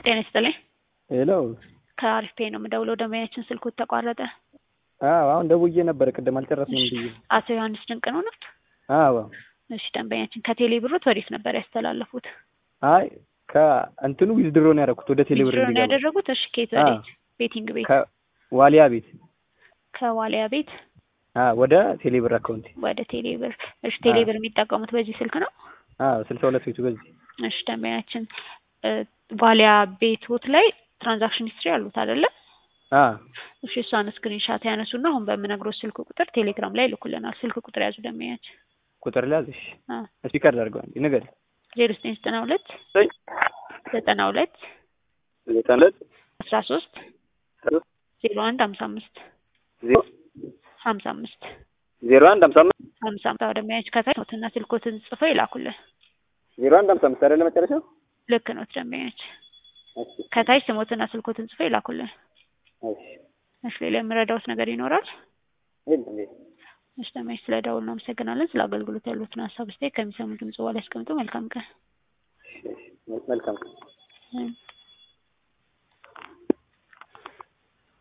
ጤና ይስጥልኝ። ሄሎ ከአሪፍ ፔ ነው የምደውለው። ደንበኛችን ስልኩ ተቋረጠ። አዎ አሁን ደውዬ ነበረ ቅድም አልጨረስንም ብዬ። አቶ ዮሐንስ ድንቅ ነው ነው? አዎ እሺ ደንበኛችን ከቴሌ ብሮት ወዴት ነበር ያስተላለፉት? አይ ከእንትኑ ዊዝድሮ ነው ያደረኩት ወደ ቴሌ ብር ዊዝድሮ ነው እንዲገባ ያደረጉት? እሺ ከየት አዎ። ወዴት? ቤቲንግ ቤት ከዋሊያ ቤት ከዋሊያ ቤት አዎ ወደ ቴሌ ብር አካውንት ወደ ቴሌ ብር። እሺ ቴሌ አዎ። ብር የሚጠቀሙት በዚህ ስልክ ነው? አዎ ስልሳ ሁለት ቤቱ በዚህ እሺ ደንበኛችን እ ዋሊያ ቤቶት ላይ ትራንዛክሽን ሂስትሪ አሉት አይደለ? አዎ እሺ እሷን ስክሪንሻት ያነሱና አሁን በምነግሮት ስልክ ቁጥር ቴሌግራም ላይ ይልኩልናል። ስልክ ቁጥር ያዙ ደንበኛችን ቁጥር ሊያዝሽ አ ስፒከር ላድርገው አንዴ ንገሪ ዜሮ ዘጠኝ ዘጠና ሁለት ዘጠና ሁለት ዘጠና ሁለት አስራ ሶስት ዜሮ አንድ ሀምሳ አምስት ዜሮ ሀምሳ አምስት ዜሮ አንድ ሀምሳ አምስት ሀምሳ አምስት አዎ ደንበኛችን ከታች ኖትና ስልኮትን ጽፈው ይላኩልን። ዜሮ አንድ ሀምሳ አምስት አይደለ መጨረሻው? ልክ ነው ደንበኛችን እሺ ከታች ስሞትና ስልኮትን ጽፈው ይላኩልን። እሺ እሺ ሌላ የምረዳውት ነገር ይኖራል? የለም የለም። እሺ ደንበኛችን ስለ ደውል እናመሰግናለን። ስለ አገልግሎት ያሉትን ሀሳብ አስተያየት ከሚሰሙ ድምጽ በኋላ ያስቀምጡ። መልካም ቀን። እሺ እሺ መልካም እም